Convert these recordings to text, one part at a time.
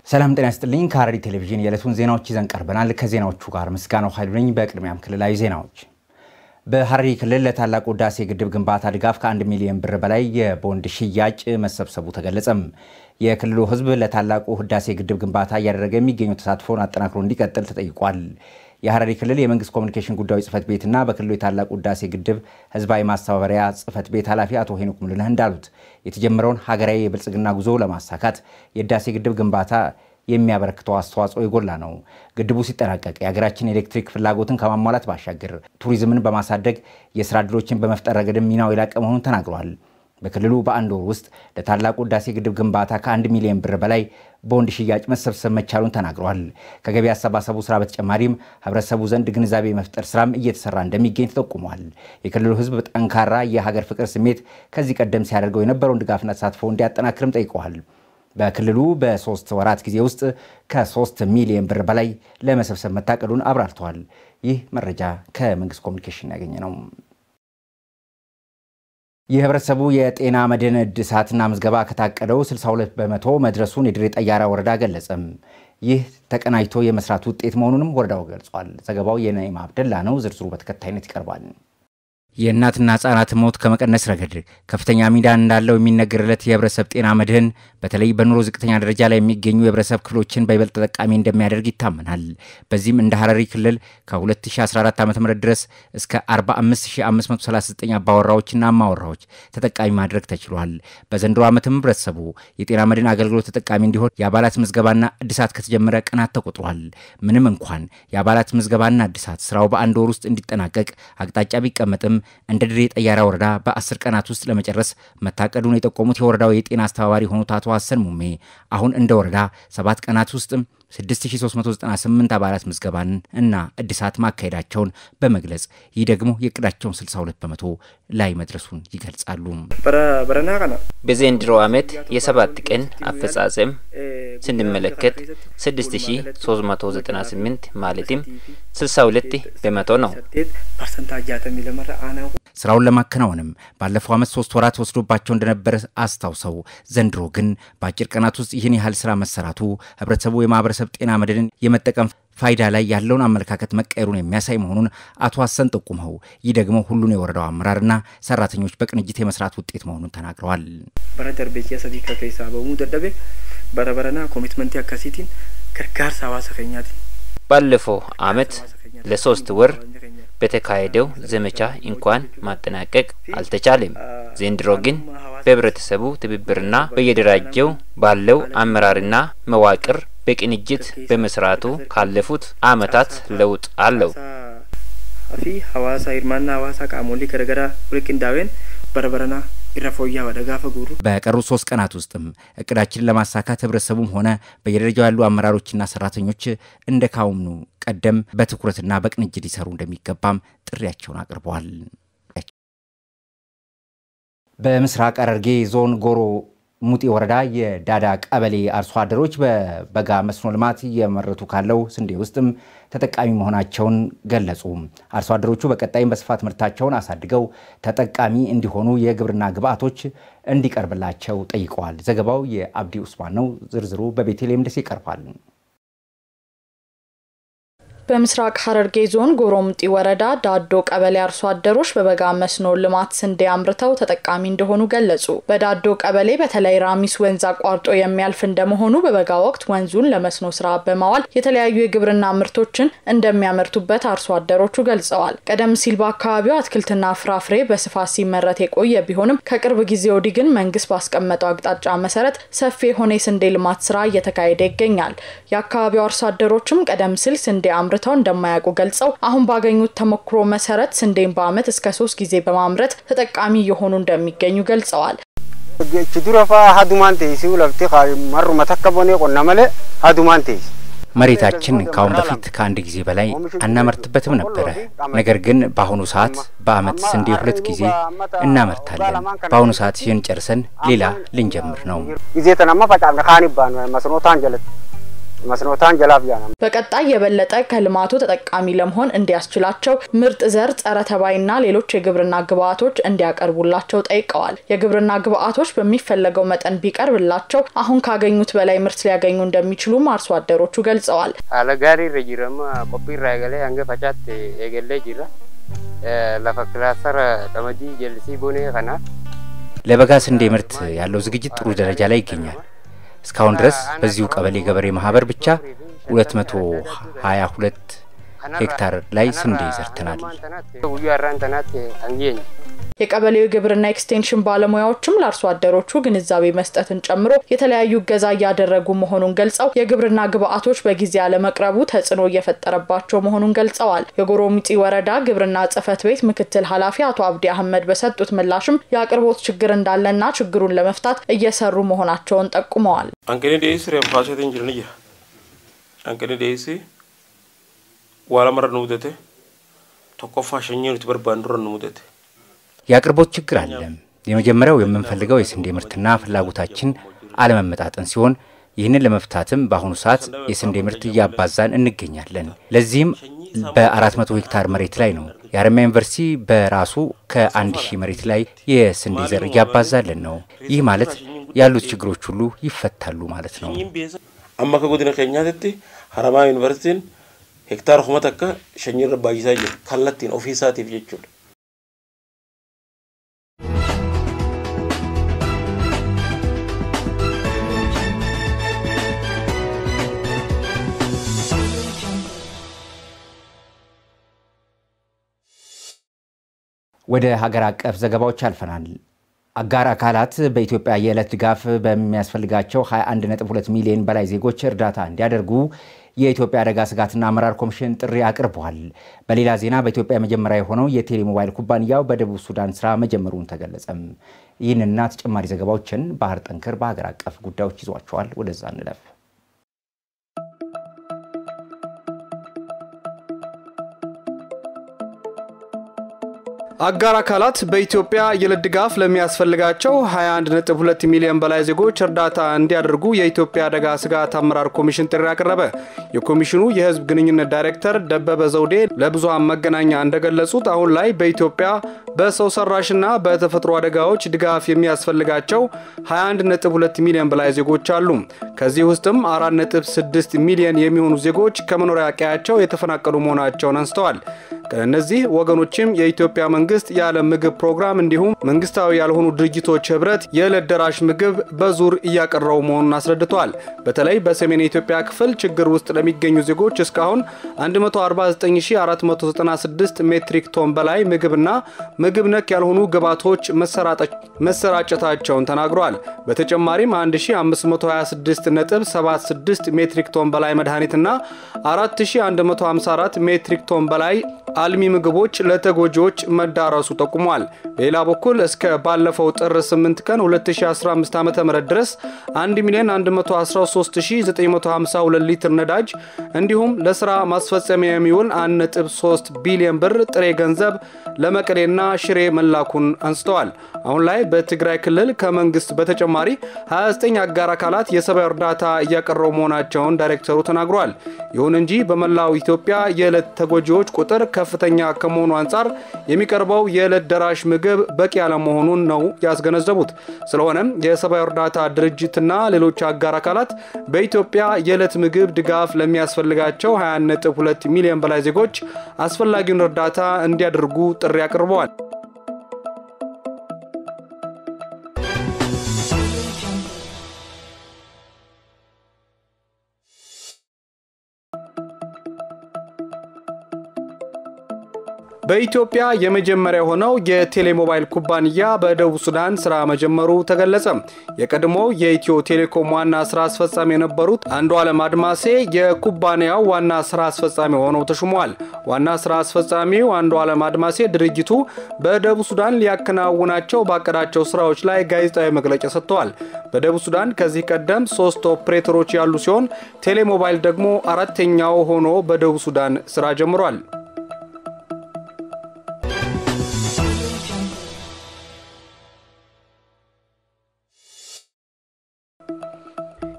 ሰላም ጤና ይስጥልኝ። ከሐረሪ ቴሌቪዥን የዕለቱን ዜናዎች ይዘን ቀርበናል። ከዜናዎቹ ጋር ምስጋናው ኃይሉ ነኝ። በቅድሚያም ክልላዊ ዜናዎች። በሐረሪ ክልል ለታላቁ ህዳሴ ግድብ ግንባታ ድጋፍ ከአንድ ሚሊዮን ብር በላይ የቦንድ ሽያጭ መሰብሰቡ ተገለጸም። የክልሉ ህዝብ ለታላቁ ህዳሴ ግድብ ግንባታ እያደረገ የሚገኘው ተሳትፎን አጠናክሮ እንዲቀጥል ተጠይቋል። የሐረሪ ክልል የመንግስት ኮሚኒኬሽን ጉዳዮች ጽህፈት ቤትና በክልሉ የታላቁ ህዳሴ ግድብ ህዝባዊ ማስተባበሪያ ጽህፈት ቤት ኃላፊ አቶ ሄኖክ ሙሉነህ እንዳሉት የተጀመረውን ሀገራዊ የብልጽግና ጉዞ ለማሳካት የህዳሴ ግድብ ግንባታ የሚያበረክተው አስተዋጽኦ የጎላ ነው። ግድቡ ሲጠናቀቅ የሀገራችን የኤሌክትሪክ ፍላጎትን ከማሟላት ባሻገር ቱሪዝምን በማሳደግ የስራ ዕድሎችን በመፍጠር ረገድም ሚናው የላቀ መሆኑን ተናግረዋል። በክልሉ በአንድ ወር ውስጥ ለታላቁ ህዳሴ ግድብ ግንባታ ከአንድ ሚሊዮን ብር በላይ ቦንድ ሽያጭ መሰብሰብ መቻሉን ተናግረዋል። ከገቢ አሰባሰቡ ስራ በተጨማሪም ህብረተሰቡ ዘንድ ግንዛቤ መፍጠር ስራም እየተሰራ እንደሚገኝ ተጠቁሟል። የክልሉ ህዝብ ጠንካራ የሀገር ፍቅር ስሜት ከዚህ ቀደም ሲያደርገው የነበረውን ድጋፍና ተሳትፎ እንዲያጠናክርም ጠይቀዋል። በክልሉ በሶስት ወራት ጊዜ ውስጥ ከሶስት ሚሊዮን ብር በላይ ለመሰብሰብ መታቀዱን አብራርተዋል። ይህ መረጃ ከመንግስት ኮሚኒኬሽን ያገኘ ነው። የህብረተሰቡ የጤና መድን እድሳትና ምዝገባ ከታቀደው 62 በመቶ መድረሱን የድሬ ጠያራ ወረዳ ገለጸም። ይህ ተቀናጅቶ የመስራት ውጤት መሆኑንም ወረዳው ገልጿል። ዘገባው የነይማ አብደላ ነው። ዝርዝሩ በተከታይነት ይቀርባል። የእናትና ህጻናት ሞት ከመቀነስ ረገድ ከፍተኛ ሚና እንዳለው የሚነገርለት የህብረተሰብ ጤና መድህን በተለይ በኑሮ ዝቅተኛ ደረጃ ላይ የሚገኙ የህብረተሰብ ክፍሎችን በይበልጥ ተጠቃሚ እንደሚያደርግ ይታመናል። በዚህም እንደ ሐረሪ ክልል ከ2014 ዓ ም ድረስ እስከ 45539 አባወራዎችና አማወራዎች ተጠቃሚ ማድረግ ተችሏል። በዘንድሮ ዓመትም ህብረተሰቡ የጤና መድህን አገልግሎት ተጠቃሚ እንዲሆን የአባላት ምዝገባና እድሳት ከተጀመረ ቀናት ተቆጥሯል። ምንም እንኳን የአባላት ምዝገባና እድሳት ስራው በአንድ ወር ውስጥ እንዲጠናቀቅ አቅጣጫ ቢቀመጥም እንደ ድሬ ጠያራ ወረዳ በአስር ቀናት ውስጥ ለመጨረስ መታቀዱን የጠቆሙት የወረዳው የጤና አስተባባሪ የሆኑት አቶ ሀሰን ሙሜ አሁን እንደ ወረዳ ሰባት ቀናት ውስጥ 6398 አባላት ምዝገባን እና እድሳት ማካሄዳቸውን በመግለጽ ይህ ደግሞ የእቅዳቸውን 62 በመቶ ላይ መድረሱን ይገልጻሉ። በዘንድሮ ዓመት የሰባት ቀን አፈጻጸም ስንመለከት 6398 ማለትም 62 በመቶ ነው። ስራውን ለማከናወንም ባለፈው ዓመት ሶስት ወራት ወስዶባቸው እንደነበረ አስታውሰው ዘንድሮ ግን በአጭር ቀናት ውስጥ ይህን ያህል ስራ መሰራቱ ህብረተሰቡ የማህበረሰብ ጤና መድንን የመጠቀም ፋይዳ ላይ ያለውን አመለካከት መቀየሩን የሚያሳይ መሆኑን አቶ ሀሰን ጠቁመው ይህ ደግሞ ሁሉን የወረዳው አመራርና ሰራተኞች በቅንጅት የመስራት ውጤት መሆኑን ተናግረዋል። በረ ደርቤ ሰዲ ከከይሳ በሙ ደደቤ በረበረና ኮሚትመንት አካሲቲን ከርጋርሳ ሀዋሳ ከኛት ባለፈው አመት ለሶስት ወር በተካሄደው ዘመቻ እንኳን ማጠናቀቅ አልተቻለም። ዘንድሮ ግን በህብረተሰቡ ትብብርና በየደራጀው ባለው አመራርና መዋቅር በቅንጅት በመስራቱ ካለፉት አመታት ለውጥ አለው። ፊ ሀዋሳ ይርማና ሀዋሳ ቃሞሊ ከደገራ ውልቅንዳዌን በረበረና ኢረፎያ ወደ ጋፈ ጉሩ በቀሩት ሶስት ቀናት ውስጥም እቅዳችንን ለማሳካት ህብረተሰቡም ሆነ በየደረጃው ያሉ አመራሮችና ሰራተኞች እንደ ካሁኑ ቀደም በትኩረትና በቅንጅት ሊሰሩ እንደሚገባም ጥሪያቸውን አቅርበዋል። በምስራቅ ሐረርጌ ዞን ጎሮ ሙጤ ወረዳ የዳዳ ቀበሌ አርሶ አደሮች በበጋ መስኖ ልማት እየመረቱ ካለው ስንዴ ውስጥም ተጠቃሚ መሆናቸውን ገለጹ። አርሶ አደሮቹ በቀጣይም በስፋት ምርታቸውን አሳድገው ተጠቃሚ እንዲሆኑ የግብርና ግብዓቶች እንዲቀርብላቸው ጠይቀዋል። ዘገባው የአብዲ ኡስማን ነው። ዝርዝሩ በቤተልሔም ደሴ ይቀርባል። በምስራቅ ሐረርጌ ዞን ጎሮምጢ ወረዳ ዳዶ ቀበሌ አርሶ አደሮች በበጋ መስኖ ልማት ስንዴ አምርተው ተጠቃሚ እንደሆኑ ገለጹ። በዳዶ ቀበሌ በተለይ ራሚስ ወንዝ አቋርጦ የሚያልፍ እንደመሆኑ በበጋ ወቅት ወንዙን ለመስኖ ስራ በማዋል የተለያዩ የግብርና ምርቶችን እንደሚያመርቱበት አርሶ አደሮቹ ገልጸዋል። ቀደም ሲል በአካባቢው አትክልትና ፍራፍሬ በስፋት ሲመረት የቆየ ቢሆንም ከቅርብ ጊዜ ወዲህ ግን መንግስት ባስቀመጠው አቅጣጫ መሰረት ሰፊ የሆነ የስንዴ ልማት ስራ እየተካሄደ ይገኛል። የአካባቢው አርሶ አደሮችም ቀደም ሲል ስንዴ አምር አምርተው እንደማያውቁ ገልጸው አሁን ባገኙት ተሞክሮ መሰረት ስንዴን በአመት እስከ ሶስት ጊዜ በማምረት ተጠቃሚ እየሆኑ እንደሚገኙ ገልጸዋል። ችዱረፋ ሀዱማን ቴሲ ለፍቲ መሩ መተከቦኔ ቆና መለ ሀዱማን ቴሲ መሬታችን ከአሁን በፊት ከአንድ ጊዜ በላይ አናመርትበትም ነበረ። ነገር ግን በአሁኑ ሰዓት በአመት ስንዴ ሁለት ጊዜ እናመርታለን። በአሁኑ ሰዓት ይህን ጨርሰን ሌላ ልንጀምር ነው። ጊዜ ተናማ ፈጫምነ ካን ይባን መስኖታን ጀለት መስኖታን ጀላፍ ጃና በቀጣይ የበለጠ ከልማቱ ተጠቃሚ ለመሆን እንዲያስችላቸው ምርጥ ዘር፣ ጸረ ተባይና ሌሎች የግብርና ግብዓቶች እንዲያቀርቡላቸው ጠይቀዋል። የግብርና ግብዓቶች በሚፈለገው መጠን ቢቀርብላቸው አሁን ካገኙት በላይ ምርት ሊያገኙ እንደሚችሉም አርሶ አደሮቹ ገልጸዋል። haala gaarii irra jirama qophii irraa eegalee hanga facaatti eegallee jirra lafa kilaastara qamadii jallisii bonee kana ለበጋ ስንዴ ምርት ያለው ዝግጅት ጥሩ ደረጃ ላይ ይገኛል። እስካሁን ድረስ በዚሁ ቀበሌ ገበሬ ማህበር ብቻ 222 ሄክታር ላይ ስንዴ ዘርተናል። guyyaa har'aan tanaatti hangeenye የቀበሌው የግብርና ኤክስቴንሽን ባለሙያዎችም ለአርሶ አደሮቹ ግንዛቤ መስጠትን ጨምሮ የተለያዩ እገዛ እያደረጉ መሆኑን ገልጸው የግብርና ግብዓቶች በጊዜ አለመቅረቡ ተጽዕኖ እየፈጠረባቸው መሆኑን ገልጸዋል። የጎሮሚጢ ወረዳ ግብርና ጽሕፈት ቤት ምክትል ኃላፊ አቶ አብዲ አህመድ በሰጡት ምላሽም የአቅርቦት ችግር እንዳለና ችግሩን ለመፍታት እየሰሩ መሆናቸውን ጠቁመዋል። Hanqinni dhiyeessii reeffaasheetiin jiran jira. Hanqinni dhiyeessii waa lamarra nu mudate tokkoffaa shanyii nuti barbaannu irra nu mudate. የአቅርቦት ችግር አለ። የመጀመሪያው የምንፈልገው የስንዴ ምርትና ፍላጎታችን አለመመጣጠን ሲሆን ይህንን ለመፍታትም በአሁኑ ሰዓት የስንዴ ምርት እያባዛን እንገኛለን። ለዚህም በ400 ሄክታር መሬት ላይ ነው። የሀረማያ ዩኒቨርሲቲ በራሱ ከአንድ ሺህ መሬት ላይ የስንዴ ዘር እያባዛልን ነው። ይህ ማለት ያሉት ችግሮች ሁሉ ይፈታሉ ማለት ነው። Amma akka godina keenyaatti haramaa yuunivarsiitiin hektaara kuma takka shanyii irra baay'isaa jira. Kallattiin ofii isaatiif jechuudha. ወደ ሀገር አቀፍ ዘገባዎች አልፈናል። አጋር አካላት በኢትዮጵያ የዕለት ድጋፍ በሚያስፈልጋቸው 21.2 ሚሊዮን በላይ ዜጎች እርዳታ እንዲያደርጉ የኢትዮጵያ አደጋ ስጋትና አመራር ኮሚሽን ጥሪ አቅርበዋል። በሌላ ዜና በኢትዮጵያ መጀመሪያ የሆነው የቴሌሞባይል ኩባንያው በደቡብ ሱዳን ስራ መጀመሩን ተገለጸም። ይህንና ተጨማሪ ዘገባዎችን ባህር ጠንክር በሀገር አቀፍ ጉዳዮች ይዟቸዋል። ወደዛ እንለፍ። አጋር አካላት በኢትዮጵያ የዕለት ድጋፍ ለሚያስፈልጋቸው 21.2 ሚሊዮን በላይ ዜጎች እርዳታ እንዲያደርጉ የኢትዮጵያ አደጋ ስጋት አመራር ኮሚሽን ጥሪ አቀረበ። የኮሚሽኑ የሕዝብ ግንኙነት ዳይሬክተር ደበበ ዘውዴ ለብዙሃን መገናኛ እንደገለጹት አሁን ላይ በኢትዮጵያ በሰው ሰራሽና በተፈጥሮ አደጋዎች ድጋፍ የሚያስፈልጋቸው 21.2 ሚሊዮን በላይ ዜጎች አሉ። ከዚህ ውስጥም 4.6 ሚሊዮን የሚሆኑ ዜጎች ከመኖሪያ ቀያቸው የተፈናቀሉ መሆናቸውን አንስተዋል። ከእነዚህ ወገኖችም የኢትዮጵያ መንግስት የዓለም ምግብ ፕሮግራም እንዲሁም መንግስታዊ ያልሆኑ ድርጅቶች ህብረት የዕለት ደራሽ ምግብ በዙር እያቀረቡ መሆኑን አስረድተዋል። በተለይ በሰሜን የኢትዮጵያ ክፍል ችግር ውስጥ ለሚገኙ ዜጎች እስካሁን 149496 ሜትሪክ ቶን በላይ ምግብና ምግብ ነክ ያልሆኑ ግብዓቶች መሰራጨታቸውን ተናግረዋል። በተጨማሪም 1526.76 ሜትሪክ ቶን በላይ መድኃኒትና 4154 ሜትሪክ ቶን በላይ አልሚ ምግቦች ለተጎጂዎች መዳረሱ ጠቁሟል። በሌላ በኩል እስከ ባለፈው ጥር 8 ቀን 2015 ዓ ም ድረስ 1 ሚሊዮን 113952 ሊትር ነዳጅ እንዲሁም ለስራ ማስፈጸሚያ የሚውል 1.3 ቢሊዮን ብር ጥሬ ገንዘብ ለመቀሌና ሽሬ መላኩን አንስተዋል። አሁን ላይ በትግራይ ክልል ከመንግስት በተጨማሪ 29 አጋር አካላት የሰብአዊ እርዳታ እያቀረቡ መሆናቸውን ዳይሬክተሩ ተናግሯል። ይሁን እንጂ በመላው ኢትዮጵያ የዕለት ተጎጂዎች ቁጥር ከፍተኛ ከመሆኑ አንጻር የሚቀርበው የዕለት ደራሽ ምግብ በቂ ያለመሆኑን ነው ያስገነዘቡት። ስለሆነም የሰብአዊ እርዳታ ድርጅትና ሌሎች አጋር አካላት በኢትዮጵያ የዕለት ምግብ ድጋፍ ለሚያስፈልጋቸው 20.2 ሚሊዮን በላይ ዜጎች አስፈላጊውን እርዳታ እንዲያደርጉ ጥሪ አቅርበዋል። በኢትዮጵያ የመጀመሪያ የሆነው የቴሌሞባይል ኩባንያ በደቡብ ሱዳን ስራ መጀመሩ ተገለጸ። የቀድሞው የኢትዮ ቴሌኮም ዋና ስራ አስፈጻሚ የነበሩት አንዱ ዓለም አድማሴ የኩባንያው ዋና ስራ አስፈጻሚ ሆነው ተሹመዋል። ዋና ስራ አስፈጻሚው አንዱ ዓለም አድማሴ ድርጅቱ በደቡብ ሱዳን ሊያከናውናቸው ባቀዳቸው ስራዎች ላይ ጋዜጣዊ መግለጫ ሰጥተዋል። በደቡብ ሱዳን ከዚህ ቀደም ሶስት ኦፕሬተሮች ያሉ ሲሆን ቴሌሞባይል ደግሞ አራተኛው ሆኖ በደቡብ ሱዳን ስራ ጀምሯል።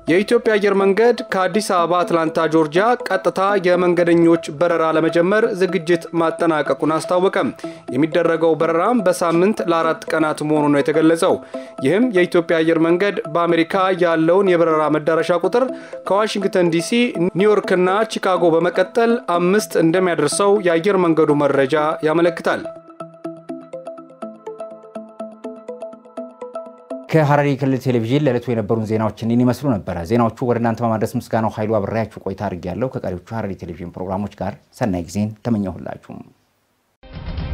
የኢትዮጵያ አየር መንገድ ከአዲስ አበባ አትላንታ ጆርጂያ ቀጥታ የመንገደኞች በረራ ለመጀመር ዝግጅት ማጠናቀቁን አስታወቀም። የሚደረገው በረራም በሳምንት ለአራት ቀናት መሆኑ ነው የተገለጸው። ይህም የኢትዮጵያ አየር መንገድ በአሜሪካ ያለውን የበረራ መዳረሻ ቁጥር ከዋሽንግተን ዲሲ፣ ኒውዮርክና ቺካጎ በመቀጠል አምስት እንደሚያደርሰው የአየር መንገዱ መረጃ ያመለክታል። ከሐረሪ ክልል ቴሌቪዥን ለዕለቱ የነበሩን ዜናዎች እኒን ይመስሉ ነበረ። ዜናዎቹ ወደ እናንተ በማድረስ ምስጋናው ኃይሉ አብሬያችሁ ቆይታ አድርጌያለሁ። ከቀሪዎቹ ሐረሪ ቴሌቪዥን ፕሮግራሞች ጋር ሰናይ ጊዜን ተመኘሁላችሁም።